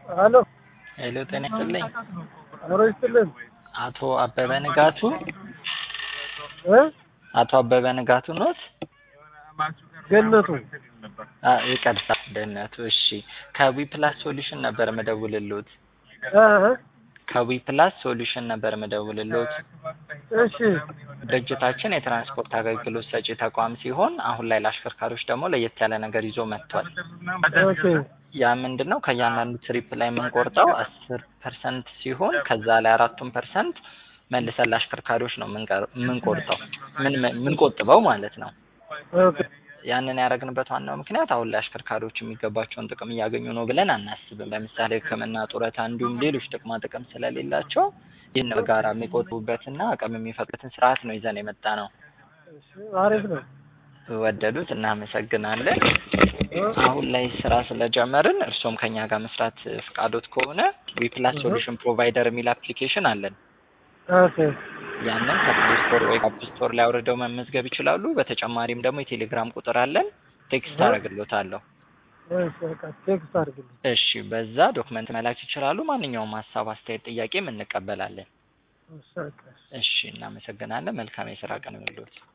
ሄሎ ሄሎ ጤና ይስጥልኝ። አብሮ ይስጥልን አቶ አበበ ንጋቱ እ አቶ አበበ ንጋቱ ኖት? ገነቱ አ ይቅርታ ደህንነቱ። እሺ ከዊ ፕላስ ሶሉሽን ነበር መደውልሎት። እ ከዊ ፕላስ ሶሉሽን ነበር መደውልሎት። እሺ ድርጅታችን የትራንስፖርት አገልግሎት ሰጪ ተቋም ሲሆን አሁን ላይ ለአሽከርካሪዎች ደግሞ ለየት ያለ ነገር ይዞ መጥቷል። ኦኬ ያ ምንድን ነው? ከእያንዳንዱ ትሪፕ ላይ የምንቆርጠው አስር ፐርሰንት ሲሆን ከዛ ላይ አራቱን ፐርሰንት መልሰን ለአሽከርካሪዎች ነው የምንቀር- የምንቆርጠው ምን የምንቆጥበው ማለት ነው። ኦኬ ያንን ያደረግንበት ዋናው ምክንያት አሁን ላይ አሽከርካሪዎች የሚገባቸውን ጥቅም እያገኙ ነው ብለን አናስብም። ለምሳሌ ሕክምና፣ ጡረታ እንዲሁም ሌሎች ጥቅማ ጥቅም ስለሌላቸው ይህን በጋራ የሚቆጥቡበትና አቅም የሚፈጥሩበትን ስርዓት ነው ይዘን የመጣ ነው። እሺ አሪፍ ነው ወደዱት፣ እናመሰግናለን። እ አሁን ላይ ስራ ስለጀመርን እርሶም ከኛ ጋር መስራት ፍቃዶት ከሆነ ዊፕላስ ሶሉሽን ፕሮቫይደር የሚል አፕሊኬሽን አለን። ኦኬ ያንን ከፕሌይ ስቶር ወይ አፕ ስቶር ላይ አውርደው መመዝገብ ይችላሉ። በተጨማሪም ደግሞ የቴሌግራም ቁጥር አለን። ቴክስት አደርግሎታለሁ። እሺ በቃ ቴክስት አድርግልኝ እሺ፣ በዛ ዶክመንት መላክ ይችላሉ። ማንኛውም ሀሳብ፣ አስተያየት፣ ጥያቄም እንቀበላለን። እሺ በቃ እሺ፣ እናመሰግናለን። መልካም የስራ ቀን ይሁንልዎት።